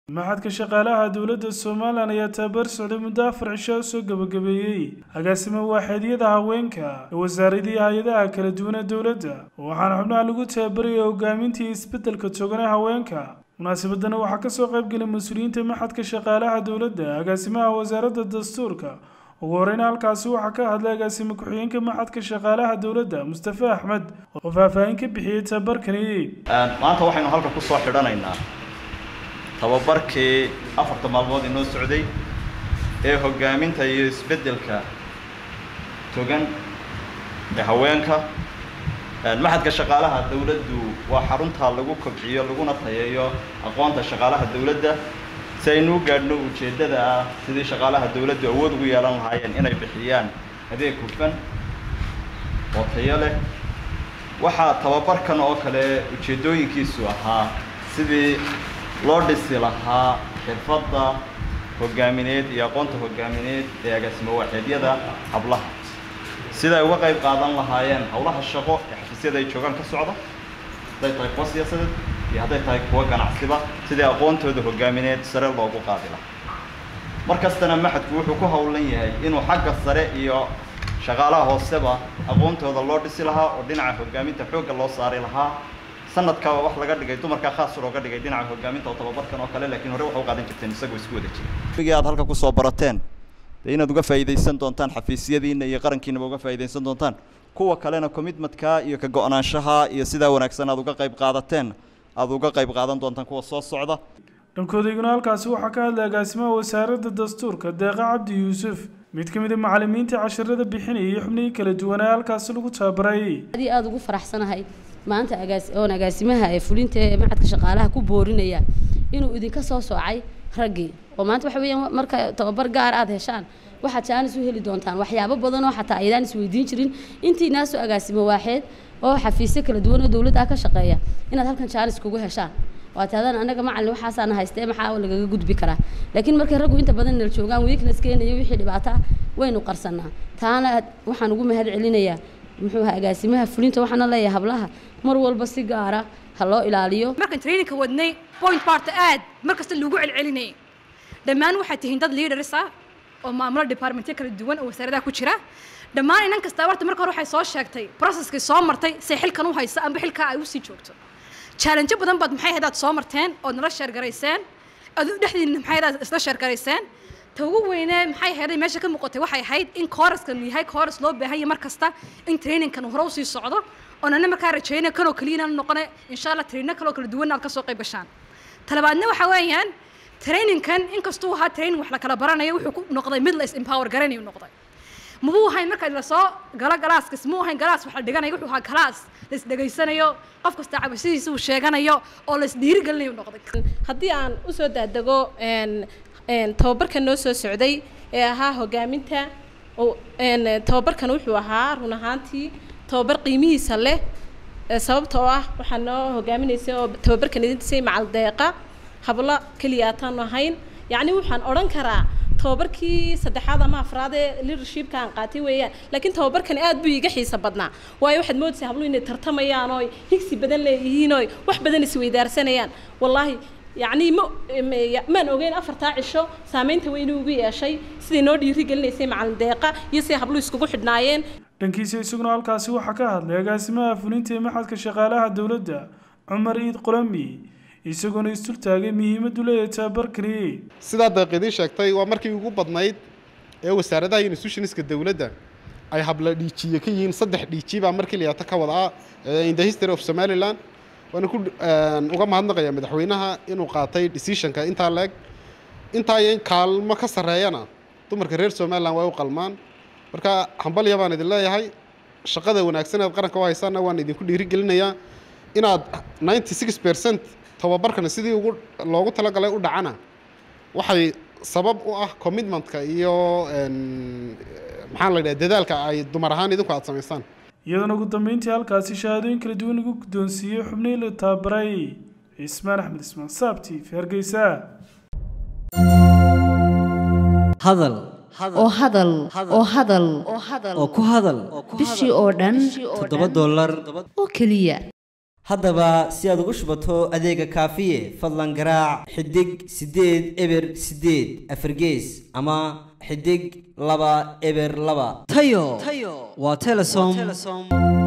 maxadka shaqaalaha dowladda somalilan ayaa tababar socday muddo afar cisho soo gebagabeeyey agaasima waaxeedyada haweenka ee wasaaradii hay-adaha kala duwan ee dowladda waxaana xubnaha lagu tababarayay hogaamintii isbeddelka togan ee haweenka munaasabadana waxaa kasoo qaybgelay mas-uuliyiinta maxadka shaqaalaha dowladda agaasimaha wasaaradda dastuurka ugu horeyna halkaasi waxaa ka hadlay agaasime ku-xigeenka maxadka shaqaalaha dowladda mustafe axmed oo faahfaahin ka bixiyey tababarkani maanta waxaynu halka ku soo xidhanaynaa tababarkii afarta maalmood inoo socday ee hoggaaminta iyo isbeddelka togan ee haweenka maxadka shaqaalaha dawladdu waa xaruntaa lagu kobciyo laguna tayeeyo aqoonta shaqaalaha dawladda si aynu u gaadhno ujeeddada ah sidii shaqaalaha dawladdu awood ugu yeelan lahaayeen inay bixiyaan adeeg hufan oo tayo leh waxaa tababarkan oo kale ujeeddooyinkiisu ahaa sidii loo dhisi lahaa xirfadda hoggaamineed iyo aqoonta hoggaamineed ee agaasimo waaxeedyada hablaha sida ay uga qayb qaadan lahaayeen howlaha shaqo ee xafiisyada ay joogaan ka socda hadday tahay kuwa siyaasadeed iyo hadday tahay kuwa ganacsiba sidii aqoontooda hoggaamineed sare loogu qaadi lahaa mar kastana maxadku wuxuu ku howlan yahay inuu xagga sare iyo shaqaalaha hooseba aqoontooda loo dhisi lahaa oo dhinaca hoggaaminta xoogga loo saari lahaa sanadka wax laga dhigay dumarkaa khaas looga dhigay dhinaca hoggaaminta oo tababarkan oo kale laakiin hore waxa u qaadan jirteen isagoo isku wada jira wigii aad halka kusoo barateen dee inaad uga faa'iidaysan doontaan xafiisyadiina iyo qarankiinaba uga faa'iidaysan doontaan kuwa kalena commitmentka iyo ka go-naanshaha iyo sidaa wanaagsan aad uga qayb qaadateen aad uga qayb qaadan doontaan kuwa soo socda dhankoodaguna halkaasi waxaa ka hadlay agaasimaha wasaaradda dastuurka deeqa cabdi yuusuf mid ka mid a macallimiinta casharada bixinayay xubnihii kala duwanaa halkaasi lagu tababaray aad iyo aada ugu faraxsanahay maanta agaas oon agaasimaha ee fulinta ee macadka shaqaalaha ku boorinaya inuu idinka soo soocay raggii oo maanta waxa weeyaan marka tababar gaar aad heshaan waxaad jaanis u heli doontaan waxyaabo badan oo xataa aydaan isweydiin jirin intii naasoo agaasimo waaxeed oo xafiisyo kala duwan oo dowladda ka shaqeeya inaad halkan jaanis kugu heshaan waad taadaan anaga macallin waxaasaana haystee maxaa lagaga gudbi karaa laakiin markay raggu inta badan nala joogaan weaknesskeenna iyo wixii dhibaato ah waynu qarsanaa taana waxaan ugu mahad celinayaa muxuu ahaa agaasimaha fulinta waxaana leeyahay hablaha mar walba si gaara ha loo ilaaliyo markaan traininka wadnay point barta aad mar kasta lagu celcelinayay dhammaan waxaad tihiin dad leaders ah oo maamulo departmentyo kala duwan oo wasaaradaha ku jira dhammaan inan kasta horta marka hore waxay soo sheegtay processkii soo martay say xilkan u haysa amba xilkaa ay usii joogto challenge badan baad maxay ahayd aad soo marteen ood nala sheergarayseen ood dhexdiina maxay ahayd aad isla sheergarayseen ta ugu weynee maxay ahayd meesha ka muuqatay waxay ahayd in kooraskan yahay kooras loo baahan yahay mar kasta in trainingkan hore usii socdo oon ana markaa rajayna kanoo keliya inaan noqone insha allah trainno kaloo kala duwan aad kasoo qayb gashaan talabaadna waxa weeyaan trainingkan inkastuu ahaa training wax la kala baranayo wuxuu ku noqday mid la is empower garanayu noqday mabuu ahayn marka lasoo galo galaaskis muu ahayn galaas wax la dhiganayo wuxuu ahaa galaas la isdhegaysanayo qof kasta cabashadiisa uu sheeganayo oo la isdhiirigelinayo noqday haddii aan usoo daadego tababarkan noo soo socday ee ahaa hoggaaminta tababarkan wuxuu ahaa run ahaantii tababar qiimihiisa leh sababta oo ah waxaa noo hogaaminaysay oo tababarkan idintisay macal deeqa hablo keliya aataanu ahayn yacni waxaan odhan karaa tababarkii saddexaad ama afraad ee leadershipka aan qaatay weeyaan laakiin tababarkani aad buu iiga xiisa badnaa waayo waxaad moodaysaa habluhu inay tartamayaan oo higsi badan leeyihiin oo wax badan isweydaarsanayaan wallaahi yacni ma maan ogeyn afartaa cisho saameynta weyn ugu yeeshay siday noo dhiirigelinaysay macalin deeqa iyo siday habluhu iskugu xidhnaayeen dhankiisa isaguna halkaasi waxaa ka hadlay agaasimaha fulinta ee maxadka shaqaalaha dowladda cumar iid qolami isagoona istultaagay muhiimaddu leeyahay tababarkani sidaa deeqidii sheegtay waa markii ugu badnayd ee wasaaradaha institutionska dowladda ay habla dhiijiye ka yihiin saddex dhiiji baa markii liyaata ka wada ah in the history of somaliland waana ku uga mahadnaqayaa madaxweynaha inuu qaatay decisionka intaa leeg intaa in kaalmo ka sarreeyana dumarka reer somaliland way u qalmaan marka hambalya baan idin leeyahay shaqada wanaagsan eed qaranka u haysaana waan idinku dhiirigelinayaa inaad ninety six percent tababarkana sidii ugu loogu talagalay u dhacana waxay sabab u ah commitmentka iyo maxaa la yidhaha dadaalka ay dumar ahaan idinku aada samaysaan iyadoona ugu dambeyntii halkaasi shahaadooyin kala duwan lagu guddoonsiiyey xubnihii la tababaray cismaan axmed ismaan saabti hargeysa hadal oo hadal oo hadal oo ku hadal bishii oo dhan toddoba dollar oo keliya haddaba si aad ugu shubato adeega kaafiye fadlan garaac xidig siddeed eber siddeed afargees ama xidig laba eber laba tayo waa telesom